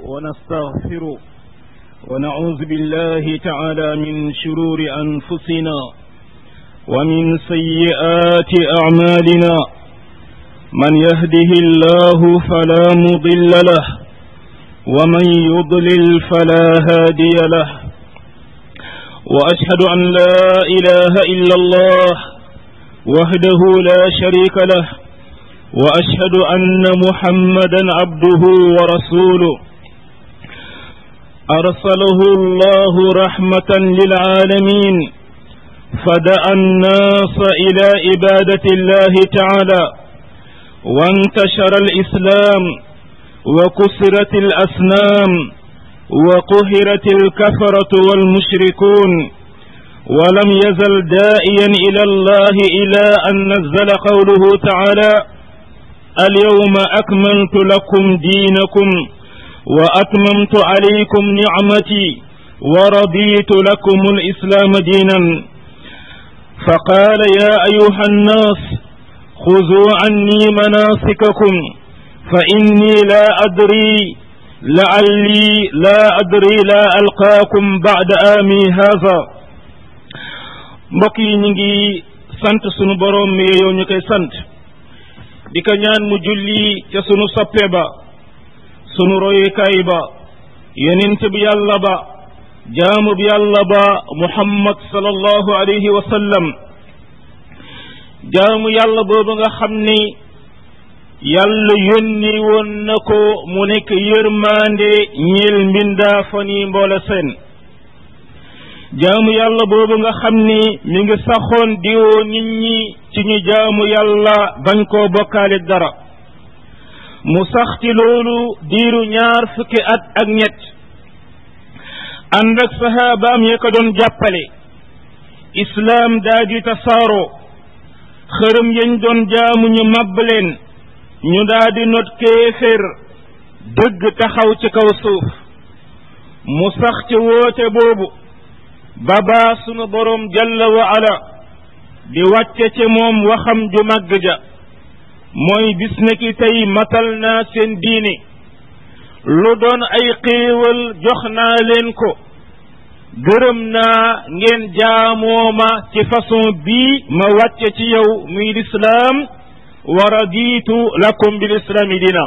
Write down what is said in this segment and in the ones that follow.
ونستغفره ونعوذ بالله تعالى من شرور أنفسنا ومن سيئات أعمالنا من يهده الله فلا مضل له ومن يضلل فلا هادي له وأشهد أن لا إله إلا الله وحده لا شريك له وأشهد أن محمدا عبده ورسوله أرسله الله رحمة للعالمين فدعا الناس إلى عبادة الله تعالى وانتشر الإسلام وكسرت الأسنام وقهرت الكفرة والمشركون ولم يزل دائيا إلى الله إلى أن نزل قوله تعالى اليوم أكملت لكم دينكم وأتممت عليكم نعمتي ورضيت لكم الإسلام دينا فقال يا أيها الناس خذوا عني مناسككم فإني لا أدري لعلي لا أدري لا ألقاكم بعد آمي هذا mbokk yi ñu ngi sant sunu boroom mi yow ñu koy sant di ko ñaan mu julli ca sunu soppe ba sunu royukaay ba yonent bi yàlla ba jaamu bi yàlla ba muhammad sallallahu alayhi wa sallam jaamu yàlla boobu nga xam ni yàlla yónni woon na ko mu nekk yërmaande ñeel mbindaa fa ni mboole seen jaamu yàlla boobu nga xam ni mi ngi saxoon diwoo nit ñi ci ñu jaamu yàlla bañ koo bokkaale dara mu sax ci loolu diiru ñaar fukki at ak ñett ànd ak saxaabaam ya ko doon jàppale islaam daa di tasaaroo xërëm yañ doon jaamu ñu màbb leen ñu daa di not kéefér dëgg taxaw ci kaw suuf mu sax ci woote boobu babaa sunu boroom jalla wa ala di wàcce ci moom waxam ju màgg ja mooy bis na ki tey matal naa seen diine lu doon ay xéewal jox naa leen ko gërëm naa ngeen jaamoo ma ci façon bii ma wàcce ci yow muy lislaam wa raditu lakum bil islaami dina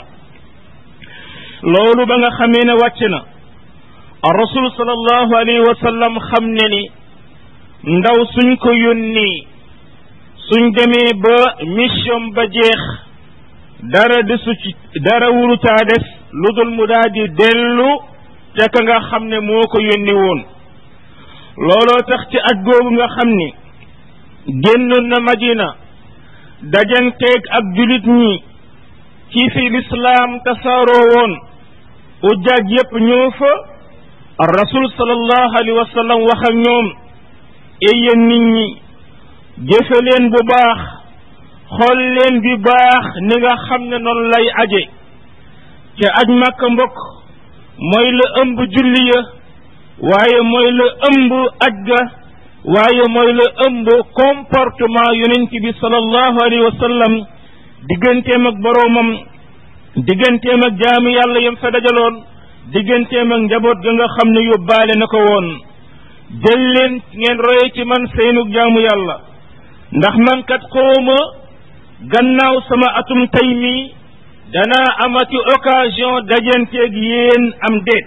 loolu ba nga xamee ne wàcc na rasul sallallahu alayhi wa sallam xam ne ni ndaw suñ ko yónni suñ demee ba mission ba jeex dara desu ci dara wurutaa des lu dul mu daal di dellu te ka nga xam ne moo ko yónni woon looloo tax ci at googu nga xam ni génnoon na madina dajanteeg ak julit ñi ci fi lislaam tasaaroo woon ujjaaj yépp ñëw fa rasul sallallahu alayhi wa sallam wax ak ñoom ey yéen nit ñi jëfe leen bu baax xool leen bi baax ni nga xam ne noonu lay aje te aj màkka mbokk mooy la ëmb julli ya waaye mooy la ëmb aj ga waaye mooy la ëmb comportement yonent bi sallallahu alayhi wa sallam digganteem ak boroomam digganteem ak jaamu yàlla yam fa dajaloon digganteem ak njaboot ga nga xam ne yóbbaale na ko woon jël leen ngeen roye ci man seenug jaamu yàlla ndax man kat xawma gannaaw sama atum tey mi danaa amati occasion dajanteeg yéen am déet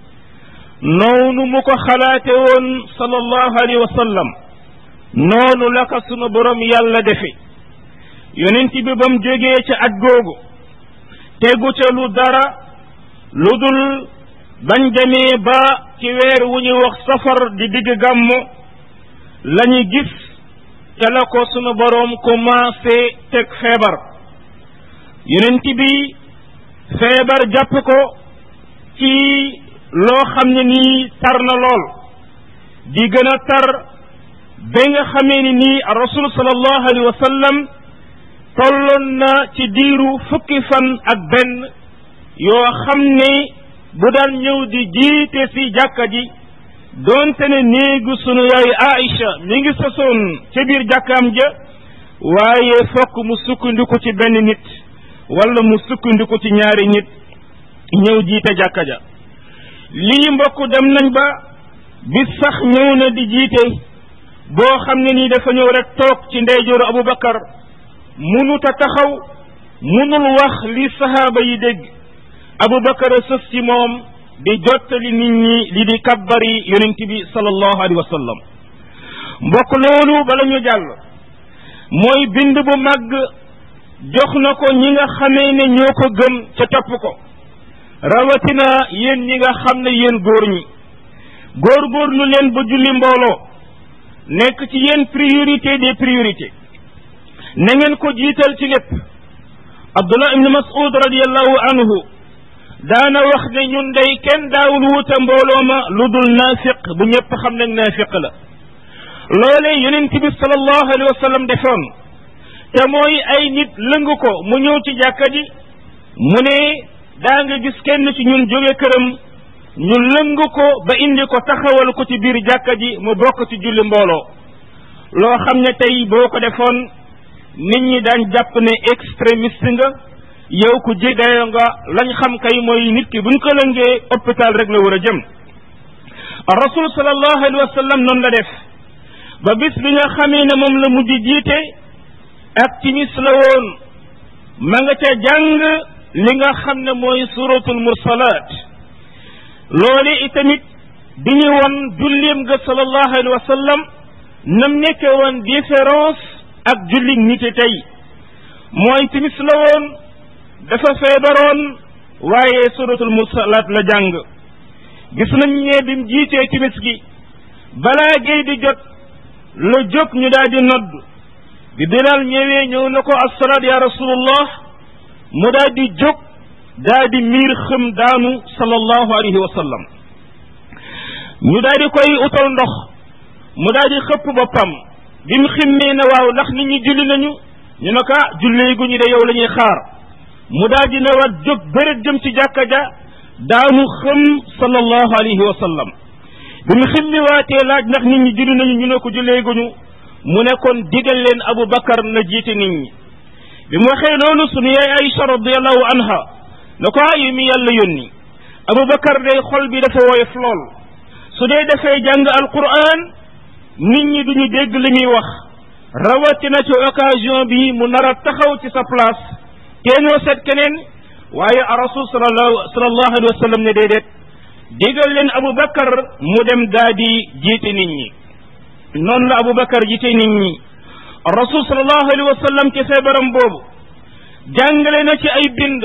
noonu mu ko xalaate woon sallallahu alayhi wa sallam noonu la ko sunu borom yàlla defe yonent bi ba mu jógee ca at googu tegu ca lu dara lu dul bañ demee ba ci weer wu ñuy wax safar di digg gàmmu la ñu gis ca la ko sunu boroom commencé teg feebar yonent bi feebar jàpp ko ci loo xam ne nii tar na lool di gën a tar ba nga xamee ni nii rasul sallallahu alayhi wa sallam tolloon na ci diiru fukki fan ak benn yoo xam ne bu daan ñëw di jiite si jàkka ji doonte ne néegu sunu yaay Aïcha mi ngi sosoon ca biir jàkkaam ja waaye fokk mu sukkandiku ci benn nit wala mu sukkandiku ci ñaari nit ñëw jiite jàkka ja lii mbokk dem nañ ba bis sax ñëw na di jiite boo xam ne nii dafa ñëw rek toog ci ndeyjooru Abubakar munut a taxaw munul wax li sahaaba yi dégg Abubakar a sës ci moom di jottali nit ñi li di kabbari yonent bi sallallahu alayhi wa sallam mbokk loolu bala ñu jàll mooy bind bu màgg jox na ko ñi nga xamee ne ñoo ko gëm ca topp ko rawatina yéen ñi nga xam ne yéen góor ñi góor-góorlu leen ba julli mbooloo nekk ci yéen priorité des priorités na ngeen ko jiital ci lépp Abdullah ibn Mas'ud radiyallahu anhu daana wax ne ñun day kenn daawul wuta mbooloo ma lu dul naafiq bu ñëpp xam ne naafiq la loolee yonent bi sallallahu alayhi wa sallam defoon te mooy ay nit lëng ko mu ñëw ci jàkka ji mu ne daa nga gis kenn ci ñun jóge këram ñu lëng ko ba indi ko taxawal ko ci biir jàkka ji mu bokk ci julli mbooloo loo xam ne tey boo ko defoon nit ñi daañ jàpp ne extrémiste nga yow ku ji dayo nga lañ xam kay mooy nit ki buñ ko lëngee hôpital rek la war a jëm rasul sallallahu alayhi wa sallam noonu la def ba bis bi nga xamee ne moom la mujj jiite ak timis la woon ma nga ca jàng li nga xam ne mooy suratul mursalaat loolu itamit di ñu won jullim ga sallallahu alayhi wa sallam nam nekke woon différence ak julli nit tey mooy timis la woon dafa feebaroon waaye suratul mursalaat la jàng gis nañ ne bim jiitee timis gi balaa géey di jot la jóg ñu daal di nodd bi bilal ñëwee ñëw na ko assalaat ya rasulullah mu daal di jóg daal di miir xëm daanu sallallahu alayhi wa sallam ñu daal di koy utal ndox mu daal di xëpp boppam bi mu ximmee ne waaw ndax nit ñi julli nañu ñu ne ko ah julli gu ñu de yow la ñuy xaar mu daal di ne waat jóg bërët jëm ci jàkka ja daanu xëm sallallahu alayhi wa sallam bi mu ximmi waatee laaj ndax nit ñi julli nañu ñu ne ko jullee guñu mu ne kon digal leen Abu Bakar na jiite nit ñi bi mu waxee loolu sunu yaay Aïcha radiallahu anha na ko ayu mi yàlla yónni Abu Bakar day xol bi dafa woyof lool su dee dafay jàng alquran nit ñi duñu dégg li muy wax rawatina ci occasion bi mu nar a taxaw ci sa place teenoo seet keneen waaye a rasul sallallahu sallallahu alayhi wa sallam ne déedéet digal leen Abu Bakar mu dem daa di jiite nit ñi noonu la Abu Bakar jiite nit ñi rasul sallallahu alayhi wa sallam ci feebaram boobu jàngale na ci ay bind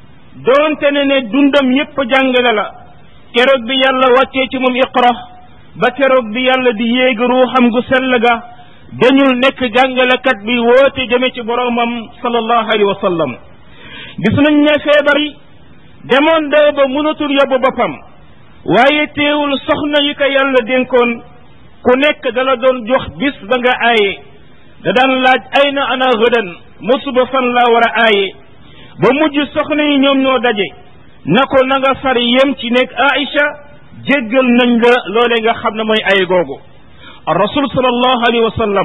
doonte ne ne dundam yépp jàngale la keroog bi yàlla wàccee ci moom iqra ba keroog bi yàlla di yéeg ruuxam gu sell ga dañul nekk jàngalekat bi woote jëme ci boroomam sallallahu alayhi wa sallam gis nañ ne feebar yi demoon daw ba mënatul yóbbu boppam waaye teewul soxna yi ko yàlla dénkoon ku nekk dala doon jox bis ba nga aaye da daan laaj ay na ana gëdan musuba fan laa war a aaye ba mujj soxna yi ñoom ñoo daje na ko na nga far yem ci nekk Aïcha jéggal nañ la loole nga xam ne mooy ay googu rasul sallallahu alayhi wa sallam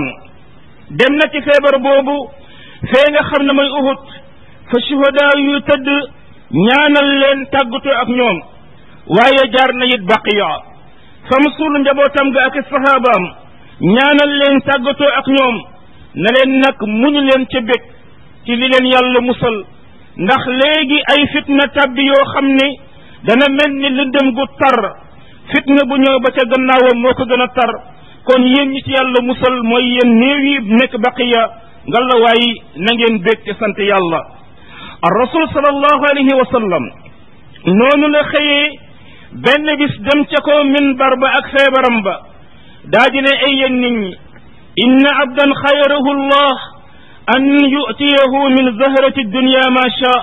dem na ci feebar boobu fee nga xam ne mooy Uhud fa shuhada yu tëdd ñaanal leen tàggatoo ak ñoom waaye jaar na it baqiya fa mu suul njabootam ga ak sahabaam ñaanal leen tàggatoo ak ñoom na leen nag muñu leen ca bég ci li leen yàlla musal ndax léegi ay fitna tabbi yoo xam ne dana mel ni lëndëm gu tar fitna bu ñëw ba ca gannaawam moo ko gën a tar kon yéen ñi ci yàlla musal mooy yéen néew yi nekk baqiya ngalla waay na ngeen bég te sant yàlla ar rasul sallallahu alayhi wa sallam noonu la xëyee benn bis dem ca ko minbar ba ak feebaram ba daa di ne ay yéen nit ñi inna abdan xayrahu llah an yu'tiyahu min zahrati dunya ma sha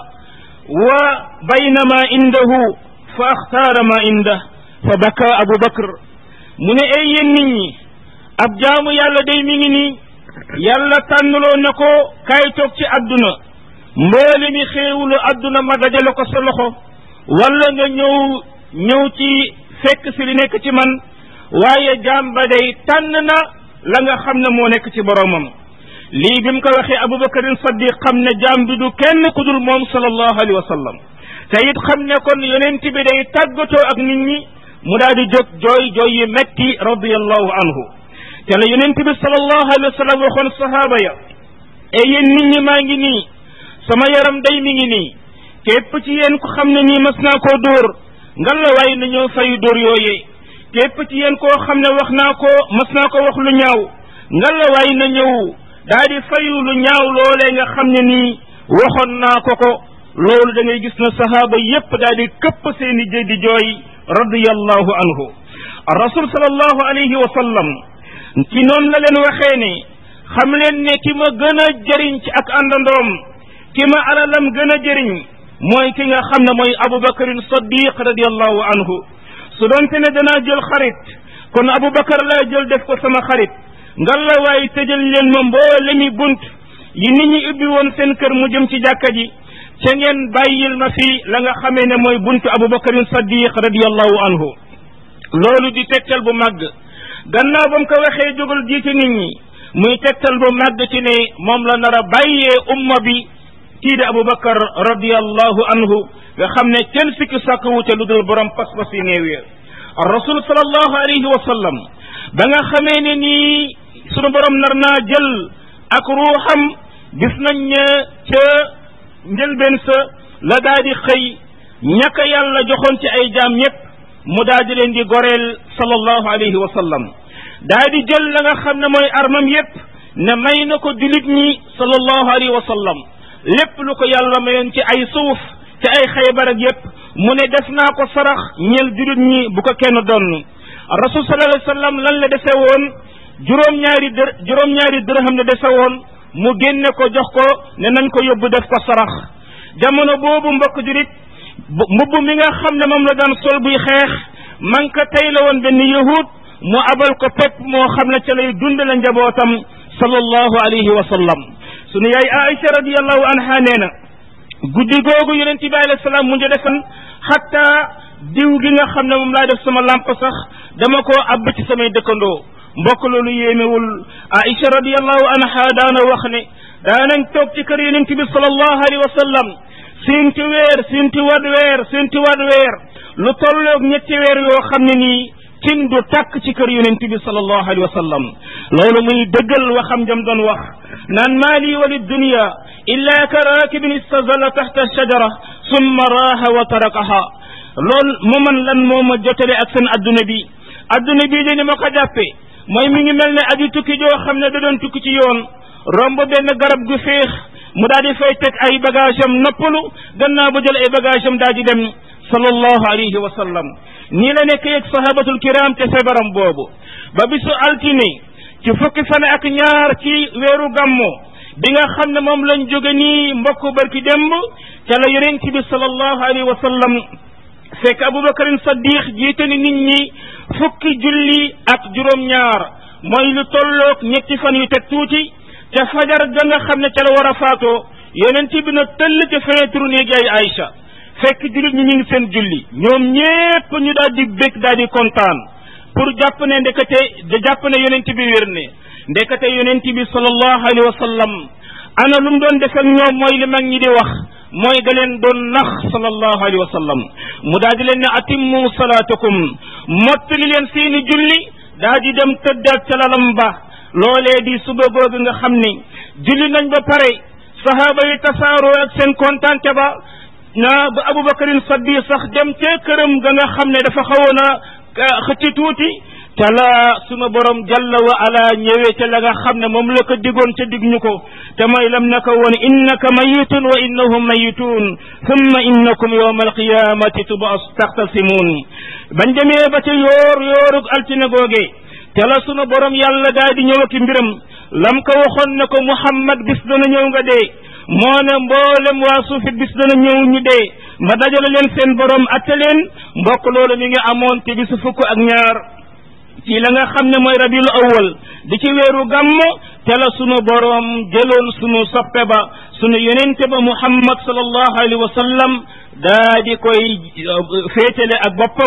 wa bayna ma indahu fa axtaara ma indah fa baka abu bakr mu ne ay yéen nit ñi ab jaamu yàlla day mi ngi nii yàlla tànnloo na ko kaay toog ci àdduna mboole mi xéewulu àdduna ma dajale ko sa loxo wala nga ñëw ñëw ci fekk si li nekk ci man waaye jaam ba day tànn na la nga xam ne moo nekk ci boromam lii bi mu ko waxee abubakarin saddiq xam ne jaam bi du kenn ku dul moom sallallahu alayhi wa sallam te it xam ne kon yonent bi day tàggatoo ak nit ñi mu daal di jóg jooy jooy yu metti radiallahu anhu te la yonent bi sallallahu alayhi wa sallam waxoon sahaaba ya e yéen nit ñi maa ngi nii sama yaram day mi ngi nii képp ci yéen ko xam ne nii mas naa koo dóor ngal la waaye na ñëw fayu dóor yooyee képp ci yéen koo xam ne wax naa ko mas naa ko wax lu ñaaw ngal la waaye na ñëw daa di fayu lu ñaaw loolee nga xam ne nii waxoon naa ko ko loolu da ngay gis na sahaaba yépp daal di këpp seeni jë di jooy radiyallahu anhu rasul sallallahu alayhi wa sallam ci noonu la leen waxee ne xam leen ne ki ma gën a jëriñ ci ak àndandoom ki ma alalam gën a jëriñ mooy ki nga xam ne mooy abubakarin saddiq radiyallahu anhu su doonte ne danaa jël xarit kon abubakar laa jël def ko sama xarit ngal la waaye tëjal leen ma mboolemi bunt yi nit ñi ubbi woon seen kër mu jëm ci jàkka ji ca ngeen bàyyil ma fi la nga xamee ne mooy buntu abubakarin saddiq radiyallahu anhu loolu di tegtal bu màgg gannaaw ba mu ko waxee jógal jiite nit ñi muy tegtal bu màgg ci ne moom la nar a bàyyee umma bi kii di abubakar radiyallahu anhu nga xam ne kenn sikki sàkk wute lu dul borom pas-pas yi néew ya rasul sallallahu alayhi wa sallam ba nga xamee ne nii sunu borom nar naa jël ak ruuxam gis nañ ne ca njëlbeen sa la daa di xëy ñaka yàlla joxoon ci ay jaam ñépp mu daa di leen di goreel sallallahu alayhi wa sallam daa di jël la nga xam ne mooy armam yépp ne may na ko julit ñi sallallahu alayhi wa sallam lépp lu ko yàlla mayoon ci ay suuf ci ay xaybar ak yépp mu ne def naa ko sarax ñeel julit ñi bu ko kenn doon rasul sallallahu alayhi wa sallam lan la dese woon juróom-ñaari dër juróom-ñaari dërëm la dese woon mu génne ko jox ko ne nañ ko yóbbu def ko sarax jamono boobu mbokk julit mbubb mi nga xam ne moom la daan sol buy xeex man ka tey la woon benn yahud mu abal ko pepp moo xam ne ca lay dundale njabootam sallallahu alayhi wa sallam sunu yaay Aïcha radiyallahu anha nee na guddi googu yonent bi alayhi salaam mu ngi defan xatta diw gi nga xam ne moom laa def sama lamp sax dama koo abb ci samay dëkkandoo mbokk loolu yéemewul Aïcha radiyallahu anha daana wax ne daanañ toog ci kër yonent bi sallallahu alayhi wa sallam siinti weer siinti wad weer siinti wad weer lu tolloog ñetti weer yoo xam ne nii cin du tàkk ci kër yonent bi sallallahu alayhi wa sallam loolu muy dëggal waxam jam doon wax naan maa lii wa lidunya illa ka raakibin istazalla taxta shajara summa raaha wa tarakaha loolu mu man lan moo ma jotale ak seen adduna bi adduna bii de ni ma ko jàppee mooy mi ngi mel ne aji tukki joo xam ne da doon tukki ci yoon romb benn garab gu féex mu daal di fay teg ay bagage am noppalu gannaaw ba jël ay bagage am daal di dem sallallahu alayhi wa sallam nii la nekk yeeg sahabatul kiram te feebaram boobu ba bisu altine ci fukki fan ak ñaar ci weeru gàmmo bi nga xam ne moom lañ jóge nii mbokk barki demb ca la yonent bi sallallahu alayhi wa sallam fekk abubakarin saddiq jiite ni nit ñi fukki julli ak juróom-ñaar mooy lu tolloog ñetti fan yu teg tuuti ca fajar ga nga xam ne ca la war a faatoo yonent bi na tëll ca fenêtre néegi ay Aïcha fekk jullit ñi ñu ngi seen julli ñoom ñépp ñu daal di bég daal di kontaan pour jàpp ne ndekete da jàpp ne yonent bi wér ne ndekete yonent bi sallallahu alayhi wa sallam ana lu mu doon def ak ñoom mooy li mag ñi di wax mooy da leen doon nax sallallahu alayhi wa sallam mu daal di leen ne atimmu salaatakum mottali leen seeni julli daa di dem tëddaat ca lalam ba loolee di suba googu nga xam ni julli nañ ba pare sahaaba yi tasaaroo ak seen kontaante ba na ba abubakarin saddi sax dem ca këram ga nga xam ne dafa xawoon a xëcc tuuti te la sunu borom jalla wa ala ñëwee te la nga xam ne moom la ko digoon ca dig ñu ko te mooy lam na ko woon innaka mayitun wa innahum mayitun thumma innakum yawma alqiyamati tubas taxtasimun bañ demee ba ca yoor yoorug altine googe te la sunu borom yàlla daal di ñëw ak mbiram lam ko waxoon ne ko muhammad bis dana ñëw nga dee moo ne mboolem waa suufi bis dana ñëw ñu dee ma dajale leen seen borom atte leen mbokk loolu mi ngi amoon te bisu fukk ak ñaar ci la nga xam ne mooy rabiul awwal di ci weeru gàmmo te la sunu borom jëloon sunu soppe ba sunu yonente ba muhammad sallallahu alayhi wa sallam daa di koy féetale ak boppam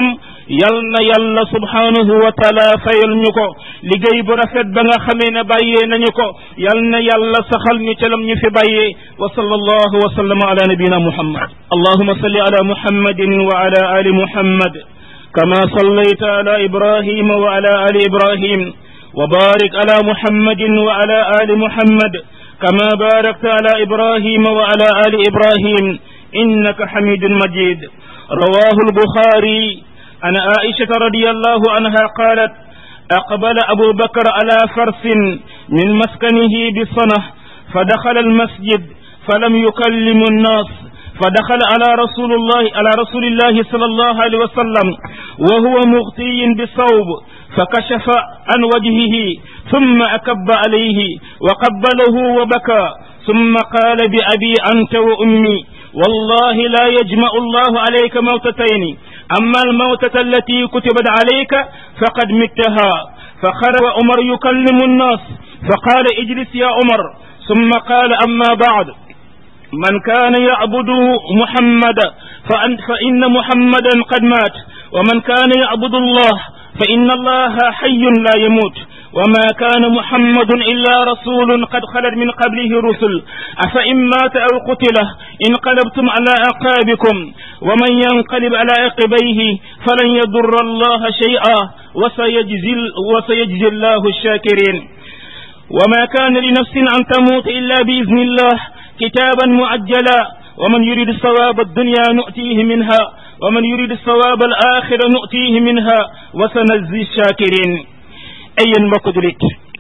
yal na yàlla subhanahu wa taala fayal ñu ko liggéey bu rafet ba nga xamee ne bàyyee nañu ko yal na yàlla saxal ñu ca lam ñu fi bàyyee wa sallallahu wa sallama ala nabiyina muhammad allahuma salli ala muhammadin wa ala ali muhammad kama sallayta ala ibrahima wa ala ali ibrahim وبارك على محمد وعلى آل محمد كما باركت على إبراهيم وعلى آل إبراهيم إنك حميد مجيد رواه البخاري عن عائشة رضي الله عنها قالت أقبل أبو بكر على فرس من مسكنه بصنة فدخل المسجد فلم يكلم الناس فدخل على رسول الله على رسول الله صلى الله عليه وسلم وهو مغطي بالثوب فكشف عن وجهه ثم أكب عليه وقبله وبكى ثم قال بأبي أنت وأمي والله لا يجمع الله عليك موتتين أما الموتة التي كتبت عليك فقد متها فخرج عمر يكلم الناس فقال اجلس يا عمر ثم قال أما بعد من كان يعبد محمد فأن فإن محمدا قد مات ومن كان يعبد الله فإن الله حي لا يموت وما كان محمد إلا رسول قد خلت من قبله رسل أفإن مات أو قتل انقلبتم على أعقابكم ومن ينقلب على عقبيه فلن يضر الله شيئا وسيجزي, وسيجزي الله الشاكرين وما كان لنفس أن تموت إلا بإذن الله كتابا مؤجلا ومن يريد الثواب الدنيا نؤتيه منها ومن يريد الثواب الآخرة نؤتيه منها وسنجزي الشاكرين ay yéen mbokk julit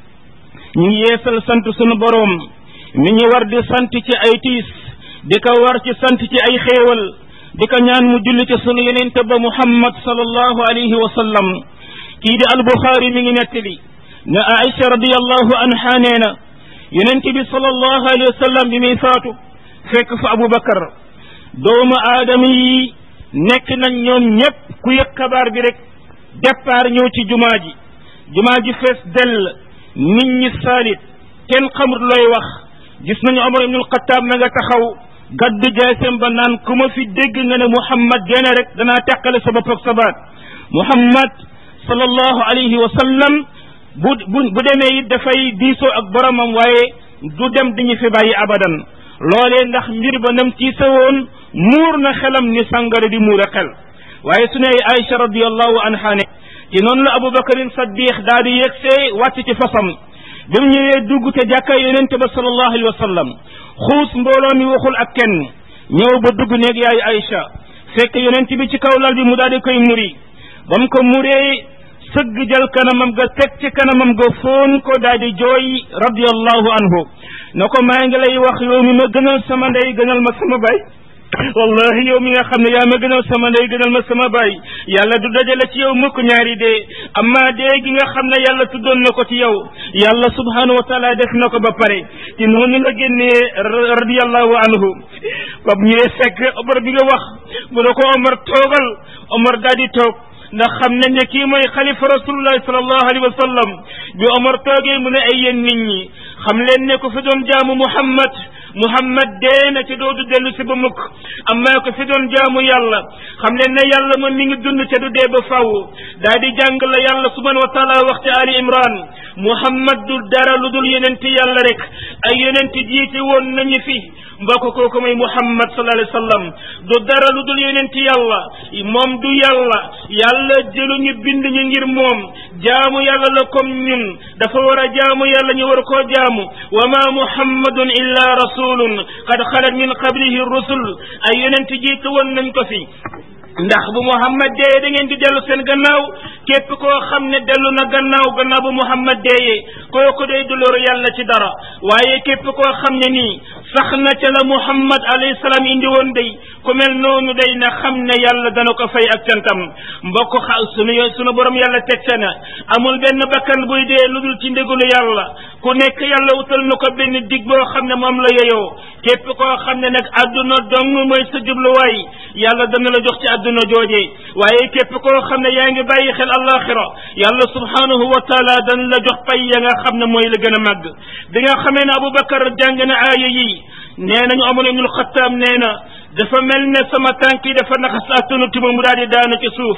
ñu ngi yeesal sant sunu boroom mi ñu war di sant ci ay tiis di ko war ci sant ci ay xéewal di ko ñaan mu julli ci sunu yenente ba muhammad sallallahu alayhi wa sallam kii di albuxaari mi ngi nettali ne aïcha radiallahu anha nee na yenente bi sallallahu alayhi wa sallam bi muy faatu fekk fa abubakar doomu aadama yi nekk nañ ñoom ñépp ku yëg xabaar bi rek départ ñëw ci jumaa ji jumaa ji fees dell nit ñi saalit kenn xamut looy wax gis nañu Omar ibnul Xattaab ma nga taxaw gaddu jaasem ba naan ku ma fi dégg nga ne Muhammad génne rek danaa teqale sa bopp ak sa baat Muhammad sallallahu alayhi wa sallam bu bu bu demee it dafay diisoo ak boromam waaye du dem diñu fi bàyyi abadan loolee ndax mbir ba nam tiise woon muur na xelam ni sàngara di muur a xel waaye su ne Aïcha radiallahu anha ne ci noonu la abubakarin saddiq daal di yegsee wàcc ci fasam bi mu ñëwee dugg te jàkka yonente ba sallallahu alayhi wa sallam xuus mbooloo mi waxul ak kenn ñëw ba dugg néeg yaay Aïcha fekk yonent bi ci kaw lal bi mu daal di koy muri ba mu ko muree sëgg jël kanamam ga teg ci kanamam ga foon ko daal di jooy radiallahu anhu na ko maa ngi lay wax yow mi ma gënal sama ndey gënal ma sama baay wallahi yow mi nga xam ne yaa ma gënal sama ndey gënal ma sama baay yàlla du dajale ci yow mukk ñaari dee amma dee gi nga xam ne yàlla tuddoon na ko ci yow yàlla subhanahu wa taala def na ko ba pare ci noonu la génnee radiallahu anhu bab ñëwee fekk Omar bi nga wax mu ne ko Omar toogal Omar daal di toog ndax xam nañ ne kii mooy xalifa rasulullahi sallallahu alayhi wa sallam bi Omar toogee mu ne ay yéen nit ñi xam leen ne ko fi doon jaamu Muhammad Muhammad dee na ci doodu dellu si ba mukk amma ko fi doon jaamu yàlla xam leen ne yàlla moom mi ngi dund te du dee ba faw daa di jàng la yàlla subhanahu wa taala wax ci Ali Imran Muhammad du dara lu dul yonenti yàlla rek ay yonenti jiite woon nañu fi mbokk kooku mooy Muhammad sallallahu alayhi wa sallam du dara lu dul yonenti yàlla moom du yàlla yàlla jëlu ñu bind ñu ngir moom jaamu yàlla la comme ñun dafa war a jaamu yàlla ñu war koo jaamu wa ma muhammadun illa rasulun qad xalat min qablihi rusul ay yonenti jiite woon nañ ko fi ndax bu muhammad dee da ngeen di dellu seen gannaaw képp koo xam ne dellu na gannaaw gannaaw bu muhammad deeyee kooku day du loru yàlla ci dara waaye képp koo xam ne nii sax na ca la muhammad alayhi salaam indi woon day ku mel noonu day na xam ne yàlla dana ko fay ak cantam mbokk xa sunu sunu borom yàlla teg ca na amul benn bakkan buy dee lu dul ci ndigalu yàlla ku nekk yàlla wutal na ko benn dig boo xam ne moom la yeyoo képp koo xam ne nag àdduna dong mooy sa jubluwaay yàlla dana la jox ci àdduna jooje waaye képp koo xam ne yaa ngi bàyyi xel alaxira yàlla subhanahu wa taala dana la jox pay ya nga xam ne mooy la gën a màgg bi nga xamee ne aboubacar jàng na aaya yi nee nañu amoon ibnul xattaab nee na dafa mel ne sama tànk yi dafa naxas attanu tuma mu daal di daanu ci suuf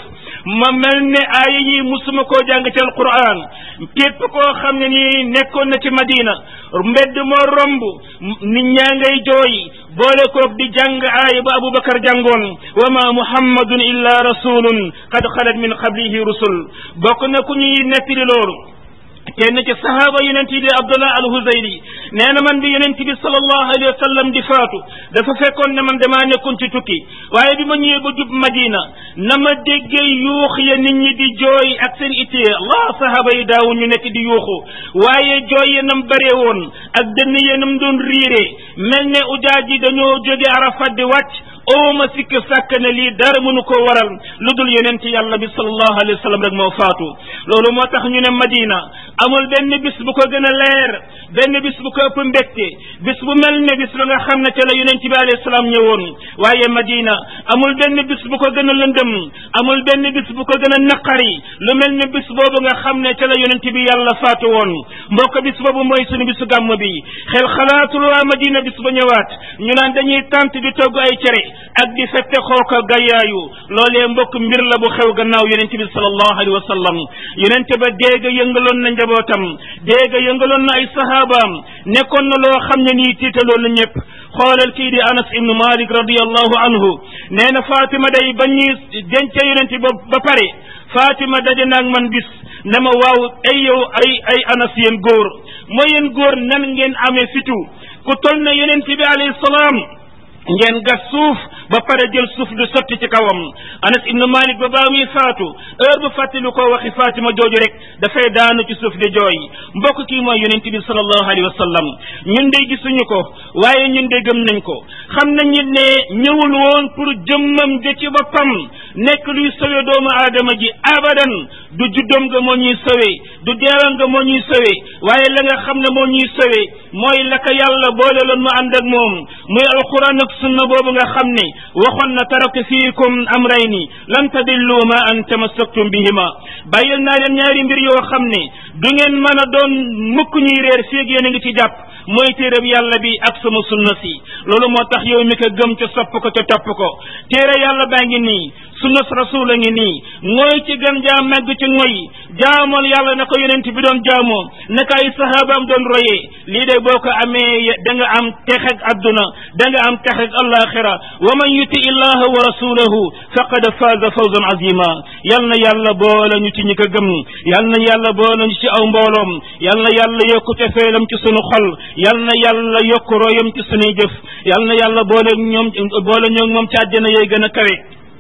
ma mel ne aaya yi musuma koo jàng ci alquran képp koo xam ne nii nekkoon na ci madina mbedd moo romb nit ñaa ngay jooy boole koog di jàng aaya ba abubakar jàngoon wa ma muhammadun illa rasulun qad xalat min qablihi rusul bokk na ku ñuy nettali loolu kenn ci sahaaba yonent yi di abdullah al huzayli nee na man bi yonent bi sallallahu alayhi wa sallam di faatu dafa fekkoon ne man damaa nekkoon ci tukki waaye bi ma ñëwee ba jub madina na ma déggee yuux ya nit ñi di jooy ak seen ittee allah sahaaba yi daawu ñu nekk di yuuxu waaye jooy ya nam bare woon ak dënn ya nam doon riire mel ne ujaaj yi dañoo jóge arafat di wàcc ooma sikk sàkk ne lii dara mënu ko waral lu dul yonent yàlla bi sallallahu alayhi wa sallam rek moo faatu loolu moo tax ñu ne madina amul benn bis bu ko gën a leer benn bis bu ko ëpp mbégte bis bu mel ne bis ba nga xam ne ca la yonent bi alayhi salaam ñëwoon waaye madina amul benn bis bu ko gën a lëndëm amul benn bis bu ko gën a naqari lu mel ne bis boobu nga xam ne ca la yonent bi yàlla faatu woon mbokk bis boobu mooy sunu bisu gàmm bi xel xalaatul waa madina bis ba ñëwaat ñu naan dañuy tant di togg ay cere ak di fette xooka gayyaayu loolee mbokk mbir la bu xew gannaaw yonent bi sallallahu alayhi wa sallam yonent ba déega yëngaloon na njabootam déega yëngaloon na ay sahabaam nekkoon na loo xam ne nii tiitaloon na ñëpp xoolal kii di anas ibnu malik radiallahu anhu nee na fatima day ba ñuy denca yonent ba ba pare fatima daje naag man bis ne ma waaw ay yow ay ay anas yéen góor mooy yéen góor nan ngeen amee fitu ku toll na yonent bi alayhi salaam ngeen gas suuf ba pare jël suuf di sotti ci kawam anas ibnu malik ba baa muy faatu heure bu fàttali ko waxi fatima jooju rek dafay daanu ci suuf di jooy mbokk kii mooy yonent bi sallallahu alayhi wa sallam ñun de gisuñu ko waaye ñun de gëm nañ ko xam nañ nit ne ñëwul woon pour jëmmam ja ci boppam nekk luy sowe doomu aadama ji abadan du juddoom nga moo ñuy sowe du deewam nga moo ñuy sowe waaye la nga xam ne moo ñuy sowe mooy la ko yàlla boole loon mu ànd ak moom muy alquran ak sunna boobu nga xam ne waxoon na taraktu fiikum amrayni lan tadillu ma an tamassaktum bihima bàyyil naa leen ñaari mbir yoo xam ne du ngeen mën a doon mukk ñuy réer féeg yéen a ngi ci jàpp mooy téereb yàlla bi ak sama sunna si loolu moo tax yow mi ko gëm ca sopp ko ca topp ko téere yàlla baa ngi nii sunna rasul a ngi nii mooy ci gën jaa màgg ci ngoy jaamoon yàlla na ko yonent bi doon jaamoo naka ay sahabaam doon royee lii de boo ko amee da nga am texeg adduna da nga am texeg alaxira wa man yuti illaha wa rasulahu faqad faaza fawzan azima yal na yàlla boole ñu ci ñi ko gëm yal na yàlla boole ñu ci aw mbooloom yal na yàlla yokku tefeelam ci sunu xol yal na yàlla yokku royam ci sunuy jëf yal na yàlla boole ñoom boole ñoom moom ci àjjana yooyu gën a kawe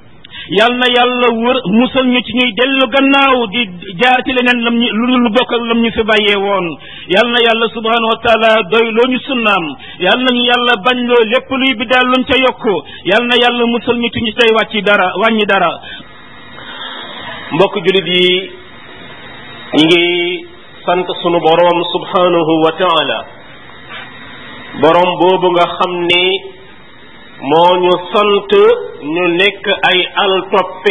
yal na yàlla wër musal ñu ci ñuy dellu gannaaw di jaar ci leneen lam ñu lu lu bokk ak lam ñu fi bàyyee woon yal na yàlla subhanahu wa taala doy loo ñu sunnaam yal nañu yàlla bañ loo lépp luy bi daal luñ ca yokku yal na yàlla musal ñu ci ñu tey wàcci dara wàññi dara mbokk julit yi ñi ngi sant sunu boroom subhanahu wa taala boroom boobu nga xam ni moo ñu sant ñu nekk ay al toppe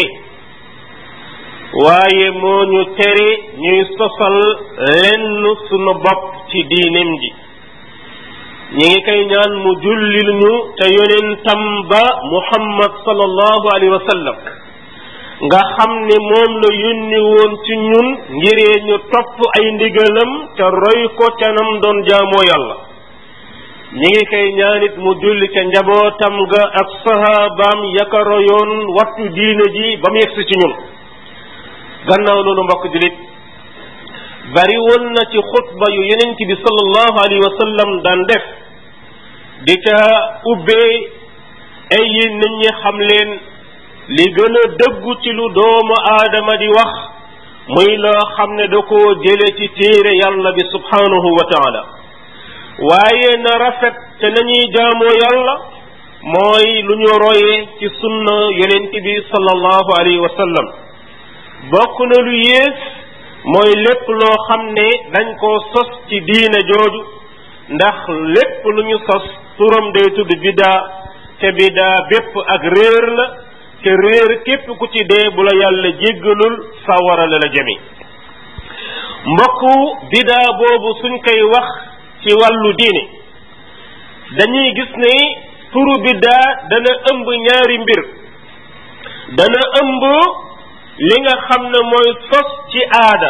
waaye moo ñu tere ñuy sosal lenn sunu bopp ci diineem ji ñi ngi koy ñaan mu jullil ñu te yonentam ba muhammad sallallahu alayhi wa sallam nga xam ne moom la yónni woon ci ñun ngiree ñu topp ay ndigalam te roy ko ca nam doon jaamoo yàlla ñi ngi koy ñaanit mu julli ca njabootam ga ak sahabaam yaka royoon wattu diine ji ba mu yegsi ci ñun gannaaw loolu mbokk julit bari woon na ci xutba yu yenent bi sallallahu alayhi wa sallam daan def di ca ubbee ay yéen nit ñi xam leen li gën a dëggu ci lu doomu aadama di wax muy loo xam ne da koo jële ci téere yàlla bi subhanahu wa taala waaye na rafet te nañuy jaamoo yàlla mooy lu ñu royee ci sunna yonent bi sallallahu alayhi wa sallam bokk na lu yées mooy lépp loo xam ne dañ koo sos ci diine jooju ndax lépp lu ñu sos turam day tudd bidaa te bidaa bépp ak réer la te réer képp ku ci dee bu la yàlla jéggalul sawara la la jëmi mbokku bidaa boobu suñ koy wax ci wàllu diine dañuy gis ne turu biddaa dana ëmb ñaari mbir dana ëmb li nga xam ne mooy sos ci aada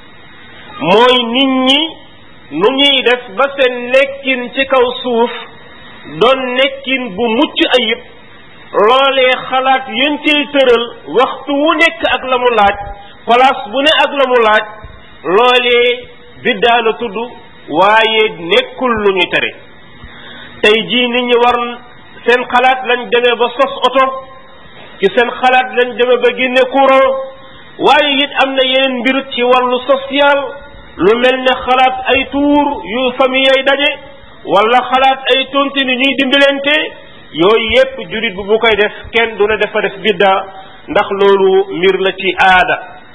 mooy nit ñi nu ñuy def ba seen nekkin ci kaw suuf doon nekkin bu mucc ayib loolee xalaat yéen ciy tëral waxtu wu nekk ak la mu laaj place bu ne ak la mu laaj loolee biddaa la tudd waaye nekkul lu ñu tere tey jii nit ñi war seen xalaat lañ demee ba sos oto ci seen xalaat lañ demee ba génne courant waaye it am na yeneen mbir ci wàllu social lu mel ne xalaat ay tuur yu famille ay daje wala xalaat ay tontine ñuy dimbalante yooyu yépp jurit bu bu koy def kenn du ne dafa def bidda ndax loolu mbir la ci aada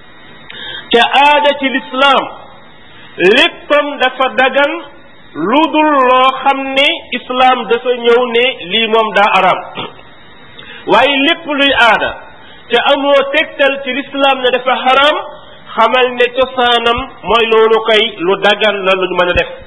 te aada ci lislaam léppam dafa dagan lu dul loo xam ne islaam dafa ñëw ne lii moom daa araam waaye lépp luy aada te amoo tegtal ci lislaam ne dafa xaraam xamal ne cosaanam mooy loolu kay lu dagan la lu ñu mën a def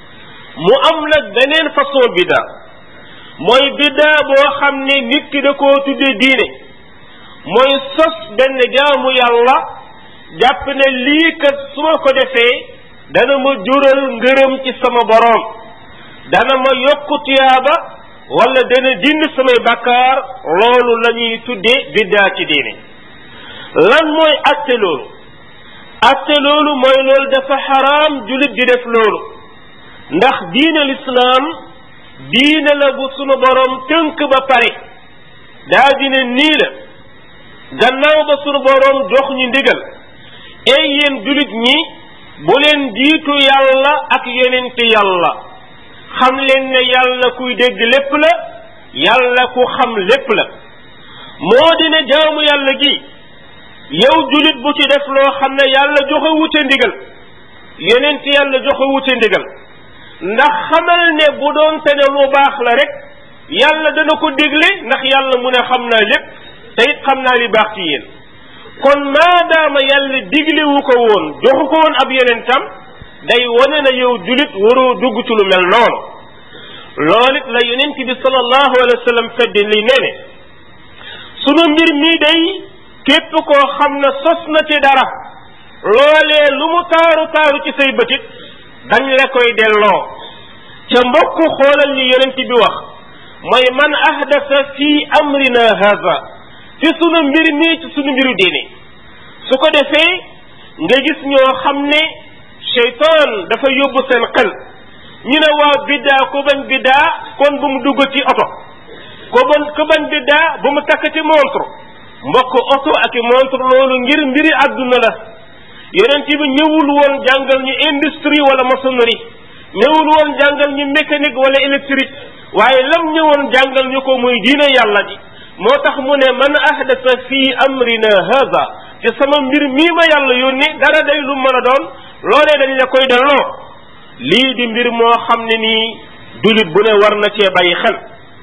mu am nag beneen façon bidda mooy bidda boo xam ne nit ki da koo tuddee diine mooy sos benn jaamu yàlla jàpp ne lii kat su ma ko defee dana ma jural ngërëm ci sama boroom dana ma yokku tuyaaba wala dana dindi samay bakkaar loolu la ñuy tuddee biddaa ci diine lan mooy atte loolu atte loolu mooy loolu dafa xaraam julit di def loolu ndax diine lislaam diine la bu sunu boroom tënk ba pare daa dine nii la gannaaw ba sunu boroom jox ñu ndigal ey yéen julit ñi bu leen jiitu yàlla ak yonent yàlla xam leen ne yàlla kuy dégg lépp la yàlla ku xam lépp la moo dina jaamu yàlla gi yow julit bu ci def loo xam ne yàlla joxe wute ndigal yonent yàlla joxe wute ndigal ndax xamal ne bu doon te ne lu baax la rek yàlla dana ko dégle ndax yàlla mu ne xam naa lépp te it xam naa li baax ci yéen kon maadaama yàlla diglewu ko woon joxu ko woon ab yonentam day wane na yow julit waroo dugg ci lu mel noonu loolu it la yonent bi sallallahu alayhi wa sallam feddi li nee ne sunu mbir mii day képp koo xam ne sos na ci dara loolee lu mu taaru taaru ci say bëtit dañ la koy delloo ca mbokk xoolal li yonent bi wax mooy man ahdasa fi amrina haza ci sunu mbir mii ci sunu mbiru diine su ko defee nga gis ñoo xam ne cheytaan dafa yóbbu seen xel ñu ne waaw biddaa ko bañ biddaa kon bu mu dugg ci oto ko bañ ko bañ biddaa bu mu takk ci montre mbokk oto ak i montre loolu ngir mbiri àdduna la yonent bi ñëwul woon jàngal ñu industrie wala maçonnerie ñëwul woon jàngal ñu mécanique wala électrique waaye lam ñëwoon jàngal ñu ko muy diine yàlla ji moo tax mu ne man ahdasa fi amrina haza ci sama mbir mii ma yàlla yónni dara day lu mën a doon loolee dañ la koy delloo lii di mbir moo xam ne nii dulit bu ne war na cee bàyyi xel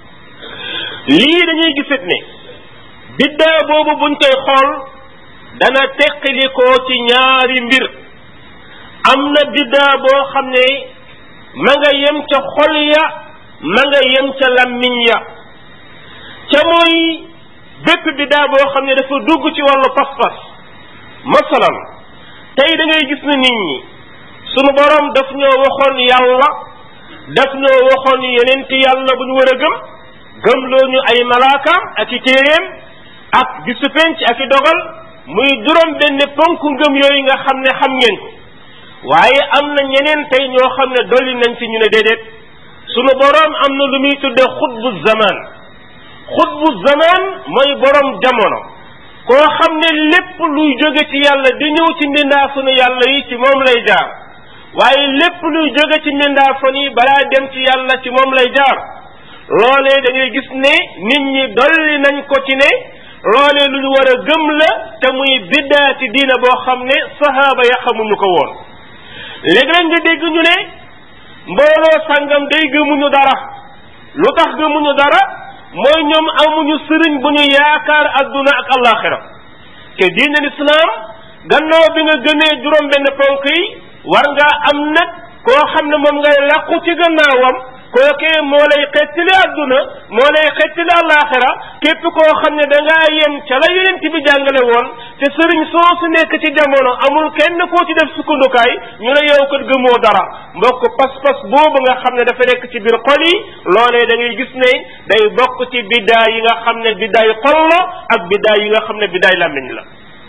lii dañuy gisit ne biddaa boobu buñ koy xool dana teqalikoo ci ñaari mbir am na biddaa boo xam ne ma nga yem ca xol ya ma nga yem ca lammiñ ya ca mooy bépp biddaa boo xam ne dafa dugg ci wàllu pas-pas masalan tey da ngay gis na nit ñi sunu borom daf ñoo waxoon yàlla daf ñoo waxoon yeneen ti yàlla bu ñu war a gëm gëmloo ñu ay malaakaam ak i téeréem ak bisu penc ak i dogal muy juróom benn ponk ngëm yooyu nga xam ne xam ngeen ko waaye am na ñeneen tey ñoo xam ne dolli nañ ci ñu ne déedéet sunu boroom am na lu muy tudde xutbu zaman xutbu zaman mooy boroom jamono koo xam ne lépp luy jóge ci yàlla di ñëw ci mbindaa sunu yàlla yi ci moom lay jaar waaye lépp luy jóge ci mbindaa fan yi balaa dem ci yàlla ci moom lay jaar loolee da ngay gis ne nit ñi dolli nañ ko ci ne loolee lu ñu war a gëm la te muy biddaa ci diina boo xam ne sahaaba ya xamuñu ko woon léegi nag nga dégg ñu ne mbooloo sàngam day gëmuñu dara lu tax gëmuñu dara mooy ñoom amuñu sëriñ bu ñu yaakaar adduna ak allaxira te diine lislaam gannaaw bi nga gënee juróom benn ponk yi war ngaa am nag koo xam ne moom ngay làqu ci gannaawam kookee moo lay xettali adduna moo lay xettali alaxira képp koo xam ne da ngaa yem ca la yonent bi jàngale woon te sëriñ soo su nekk ci jamono amul kenn koo ci def sukkandukaay ñu ne yow kat gëmoo dara mbokk pas-pas boobu nga xam ne dafa nekk ci biir xol yi loolee da ngay gis ne day bokk ci biddaa yi nga xam ne biddaay xol la ak biddaa yi nga xam ne biddaay làmmiñ la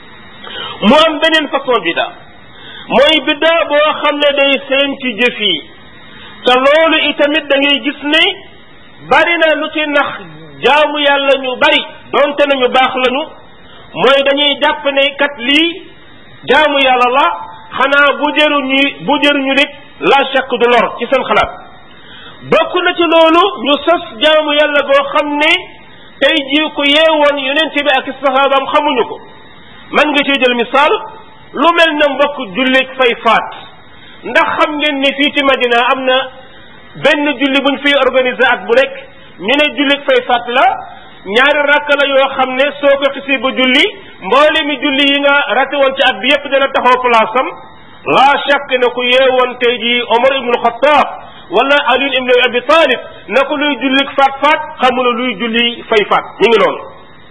mu am beneen façon biddaa mooy biddaa boo xam ne day feeñ ci jëf yi te loolu itamit da ngay gis ne bari na lu ci nax jaamu yàlla ñu bari donte nañu baax lañu mooy dañuy jàpp ne kat lii jaamu yàlla la xanaa bu jëruñu bu jëruñu nit la chaq du lor ci seen xalaat bokk na ci loolu ñu sos jaamu yàlla boo xam ne tey jii ko yeewoon yonent bi ak sahaabam xamuñu ko man nga ciy jël misaal lu mel na mbokk jullit fay faat ndax xam ngeen ni fii ci Madina am na benn julli buñ fiy organiser at bu nekk ñu ne jullit fay faat la ñaari rakk la yoo xam ne soo ko xisi ba julli mboole mi julli yi nga raté woon ci at bi yépp dana taxaw place am la shakk ne ku yeewoon tey jii Omar ibnul Xattaab wala Ali ibn Abi Talib na ko luy julli faat faat xamula luy julli fay faat ñu ngi loolu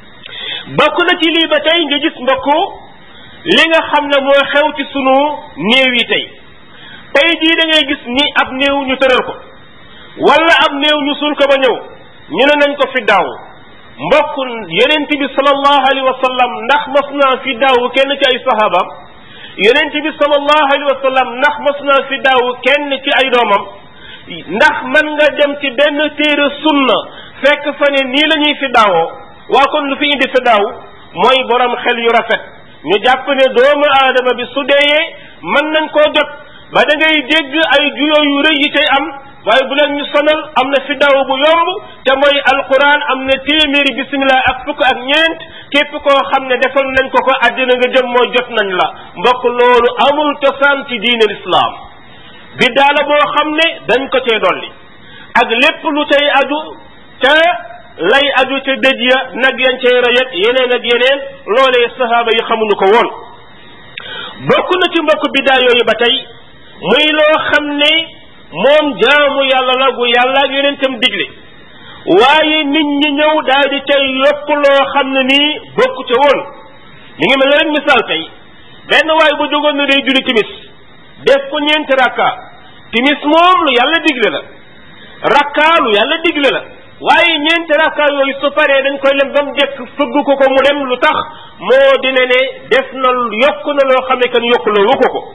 bokk na ci lii ba tey nga gis mbokku li nga xam ne moo xew ci sunu néew yi tey tey jii da ngay gis ni ab néew ñu tëral ko wala ab néew ñu suul ko ba ñëw ñu ne nañ ko fi daaw mbokk yonent bi sallallahu alayhi wa sallam ndax mas naa fi daaw kenn ci ay sahabaam yonent bi sallallahu alayhi wa sallam ndax mas naa fi daaw kenn ci ay doomam ndax man nga dem ci benn téere sunna fekk fa ne nii la ñuy fi daawoo waa kon lu fi indi fi daaw mooy borom xel yu rafet ñu jàpp ne doomu aadama bi su deeyee mën nañ koo jot ba da ngay dégg ay juyoo yu rëy yi tey am waaye bu leen ñu sonal am na fi daw bu yomb te mooy alquran am na téeméeri bisimilah ak fukk ak ñeent képp koo xam ne defal nañ ko ko àddina nga jëm mooy jot nañ la mbokk loolu amul cosaan ci diine lislaam biddaa la boo xam ne dañ ko cee dolli ak lépp lu cay aju te lay aju ca dëj ya nag yañ cay rayet yeneen ak yeneen loolee sahaaba yi xamuñu ko woon bokk na ci mbokk biddaa yooyu ba tey muy loo xam ne moom jaamu yàlla la gu yàlla ak yonentam digle waaye nit ñi ñëw daal di cay yokk loo xam ne nii bokk ca woon mi ngi mel ne rek misaal tey benn waay bu jógoon na day julli timis def ko ñeenti rakka timis moom lu yàlla digle la rakka lu yàlla digle la waaye ñeenti rakka yooyu su paree dañ koy lem ba mu jekk fëgg ko ko mu dem lu tax moo dina ne def na yokk na loo xam ne kan yokk la wu ko ko